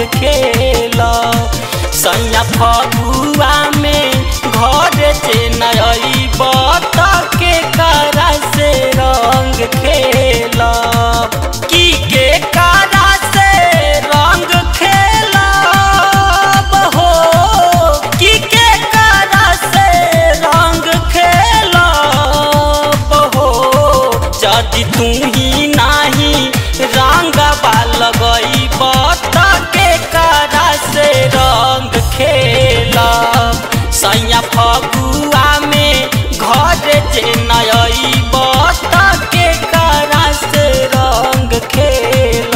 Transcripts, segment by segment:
खेल सैया फगुआ में घर से नई बत के करा से रंग खेल की के करा से रंग खेल हो की के करा से रंग खेल हो जदि तू ही नाही रंग लगई बत के करा से रंग खेल सैया फगुआ में घर जे नई बत के करा से रंग खेल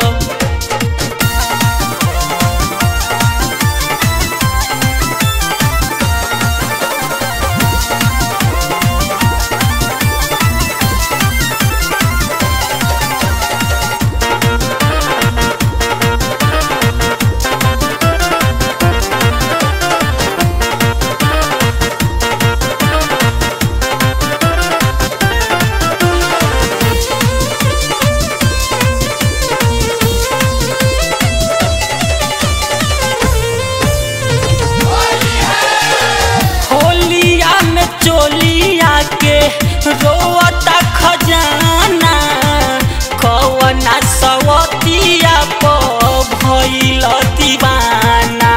होलिया में चोलिया के रोता खजाना कवना सवतिया प भइल दीवाना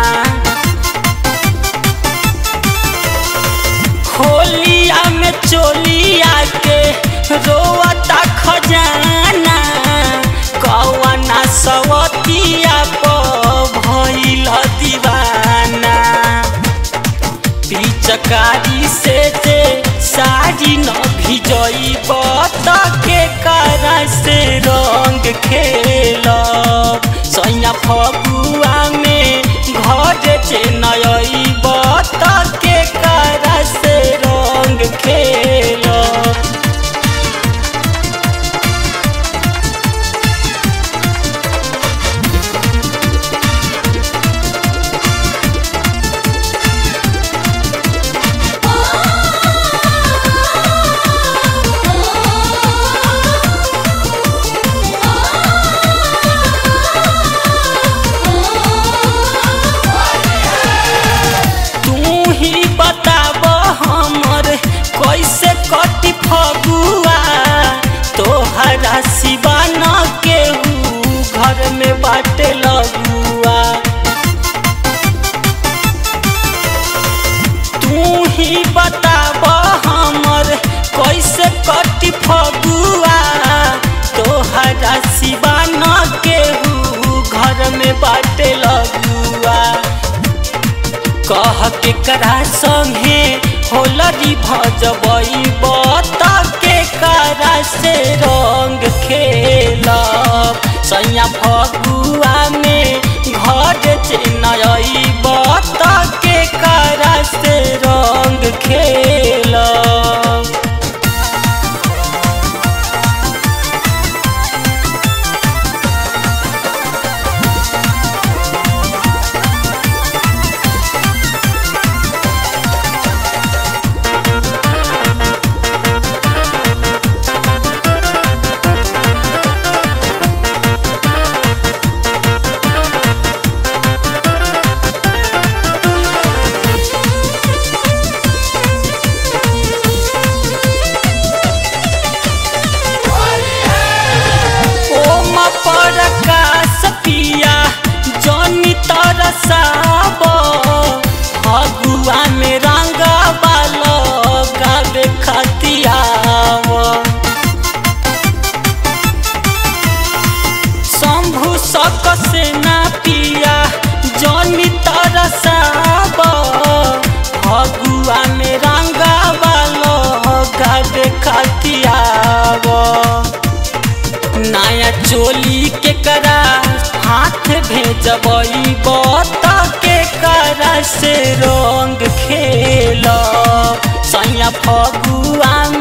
होलिया में चोलिया के रोता खजाना कवना सवतिया प भइल दीवाना पिचकारी से जे साड़ी न भिजई बत के करा से रंग खेल सैया फगुआ में घर से नई बत के करा से रंग खेल तू ही बताब हमर कैसे कटी फगुआ तोहरा सिवा न केहू घर में बाटे लगुआ तू ही बताब हमर कैसे कटी फगुआ तोहरा सिवा न केहू घर में बाटे लगुआ कह के करा संगे होलरी भजबई बत के करा से रंग खेल सैया फगुआ में घर से नई बत के करा से रंग खेल ओम प्रकाश पिया जनी तरसाब फगुआ में रंग बाल गावे खतियाव शंभु सक से ना पिया जनी तरसाब फगुआ में रंग बाल गावे खतियाव नया चोली के करा हाथ भेजबई बत के करा से रंग खेल सैया फगुआ